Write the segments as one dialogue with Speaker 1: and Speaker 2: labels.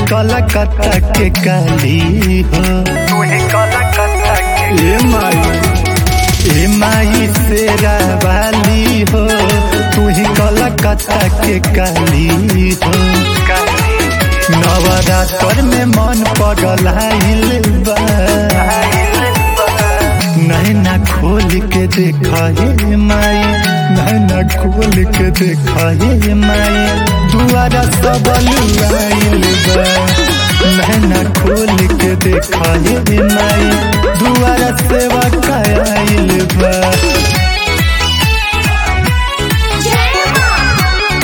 Speaker 1: कलकत्ता के काली हो
Speaker 2: तू ही कलकत्ता के
Speaker 1: ए माई ए माई तेरा वाली हो तू ही कलकत्ता के काली हो
Speaker 2: काली
Speaker 1: नवरात्र में मन पगलाइल बा नैना खोल के देखा हे माई नैना खोल के देखा हे माई दुआरा सब आइल बा नैना खोल के देखा हे माई दुआरा सेवा कायल बा
Speaker 3: जय मां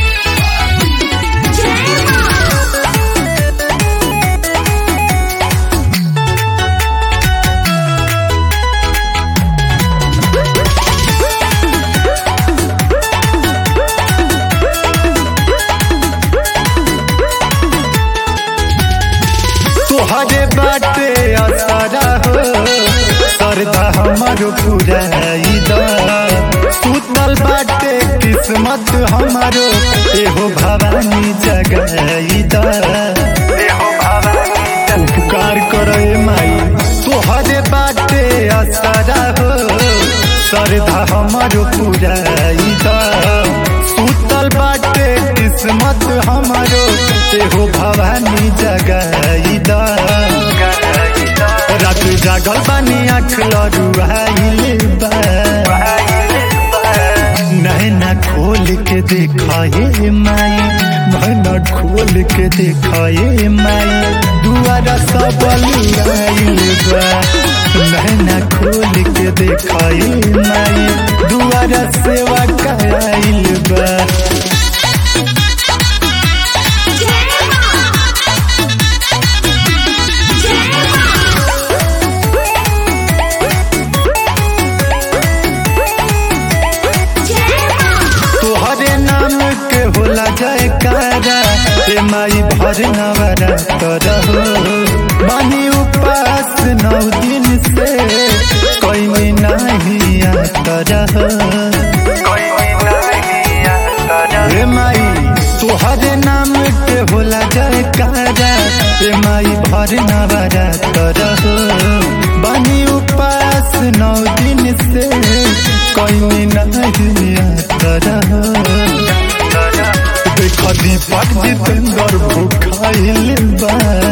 Speaker 3: जय मां
Speaker 1: तोहरे बाटे असरा हो सरदा हमर पुराई दा सुतल बाटे किस्मत हमारो एहो भवानी जगाई दा
Speaker 2: देहो भवानी
Speaker 1: उपकार करे माई तोहरे बाटे असरा हो सरदा हमर पुराई दा सुतल बाटे किस्मत हमारो एहो भवानी जगाई दा रात जागल बानी आँख लरुआइल बा नैना खोल के देखाए माई नैना खोल के देखाए माई दुआरा सब आइल बा नैना खोल के देखाए माई दुआरा सेवा कायल बा
Speaker 3: जय मां जय मां जय मां
Speaker 1: तोहरे नाम के होला जयकारा ए माई भर नवरा करहो बानी उपास नौ दिन से कोई नहीं करहो
Speaker 2: कोई नहीं आता
Speaker 1: ए माई तोहरे नाम के होला जयकारा ए माई भर नवरा करहो बानी उपास नौ दिन से कोई नहीं करहो देख दीपक जितेंद्र भूखाइल बा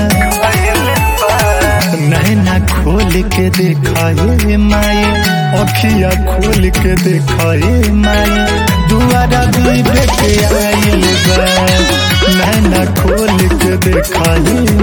Speaker 1: नैना खोल के देखाए माई अखिया खोल के देखाए माई दुआरा भी बेटे आइल बा नैना खोल के देखाए